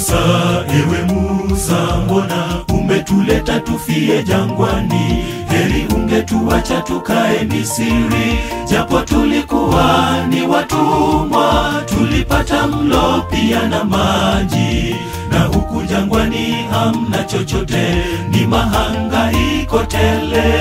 Musa, ewe Musa, mbona umetuleta tufie jangwani? Heri ungetuacha tukae Misri, japo tulikuwa ni watumwa, tulipata mlo pia na maji, na huku jangwani hamna chochote, ni mahangaiko tele.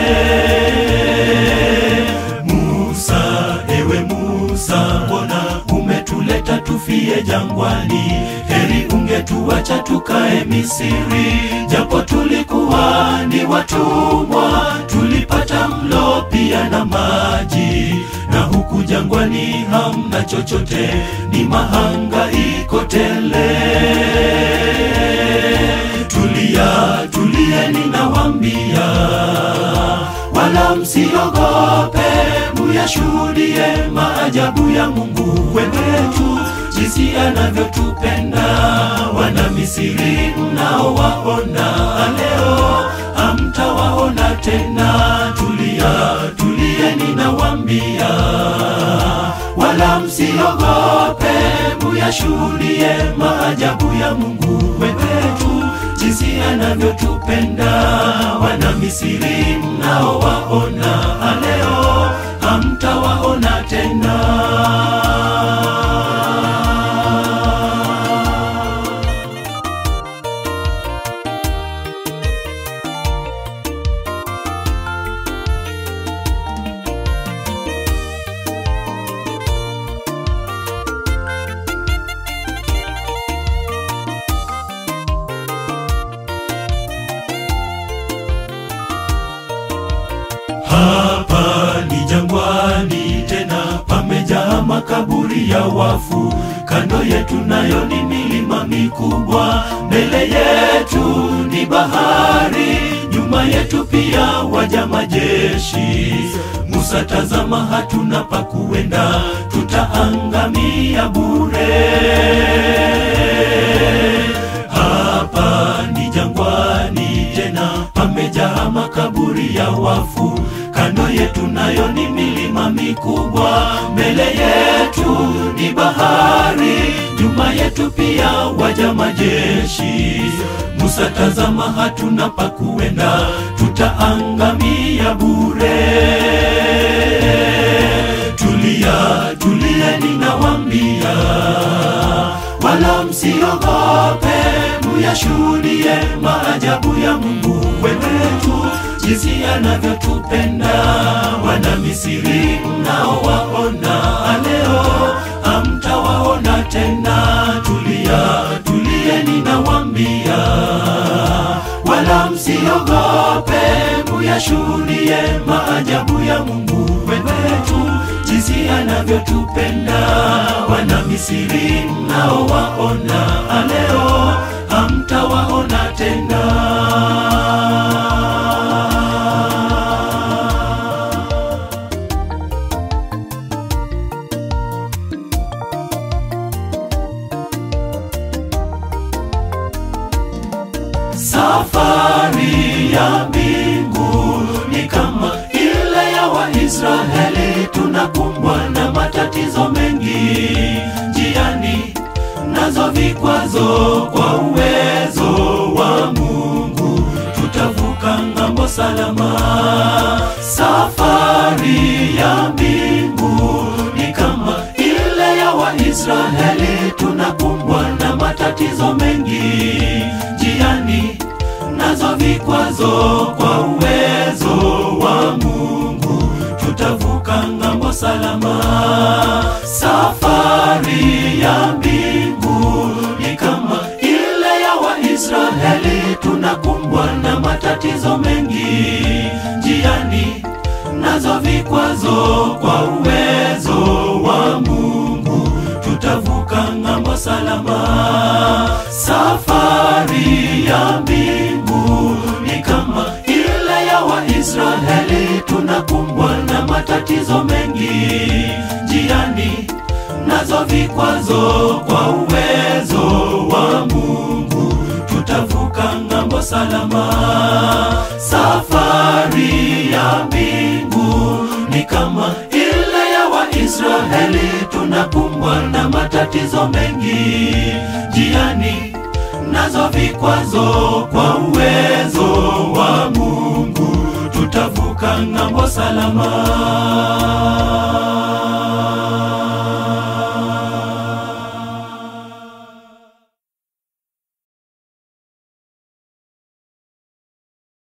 Musa, ewe Musa, mbona umetuleta tufie jangwani? Heri ungetuacha tukae Misri, japo tulikuwa ni watumwa, tulipata mlo pia na maji, na huku jangwani hamna chochote, ni mahangaiko tele. Tulia, tulieni nawambia, wala msiogope, muyashuhudie maajabu ya Mungu wetu, jinsi anavyotupenda. Wana Misri mnaowaona leo, hamtawaona tena. Tulia, tulieni nawambia, wala msiogope, muyashuhudie maajabu ya Mungu wetu, jinsi anavyotupenda. Wana Misri mnaowaona leo, hamtawaona tena. Hapa ni jangwani, tena pamejaa makaburi ya wafu. Kando yetu nayo ni milima mikubwa, mbele yetu ni bahari, nyuma yetu pia waja majeshi. Musa, tazama, hatuna pa kuenda, tutaangamia bure. Hapa ni jangwani, tena pamejaa makaburi ya wafu. Kando yetu nayo ni milima mikubwa, mbele yetu ni bahari, nyuma yetu pia waja majeshi. Musa, tazama, hatuna pa kuenda, tutaangamia bure. Tulia, tulieni nawambia, wala msiogope, muyashuhudie maajabu ya Mungu wetu, jinsi anavyotupenda. Wana Misri mnaowaona leo, hamtawaona tena. Tulia, tulieni nawambia, wala msiogope, muyashuhudie maajabu ya Mungu wetu, jinsi anavyotupenda. Wana Misri mnaowaona leo, hamtawaona tena. Safari ya mbingu ni kama ile ya Waisraeli, tunakumbwa na matatizo mengi njiani, nazo vikwazo. Kwa uwezo wa Mungu tutavuka ng'ambo salama. Safari ya mbingu ni kama ile ya Waisraeli, tunakumbwa na matatizo mengi njiani nazo vikwazo. Kwa uwezo wa Mungu tutavuka ng'ambo salama. Safari ya mbingu ni kama ile ya Waisraeli, tunakumbwa na matatizo mengi njiani, nazo vikwazo. Kwa uwezo wa Mungu tutavuka ng'ambo salama. Safari ya mbingu ni kama ile ya Waisraeli, tunakumbwa na matatizo mengi njiani, nazo vikwazo. Kwa uwezo wa Mungu tutavuka ng'ambo salama. Safari ya mbingu ni kama ile ya Waisraeli, tunakumbwa na matatizo mengi njiani, vikwazo vikwazo kwa uwezo wa Mungu tutavuka ng'ambo salama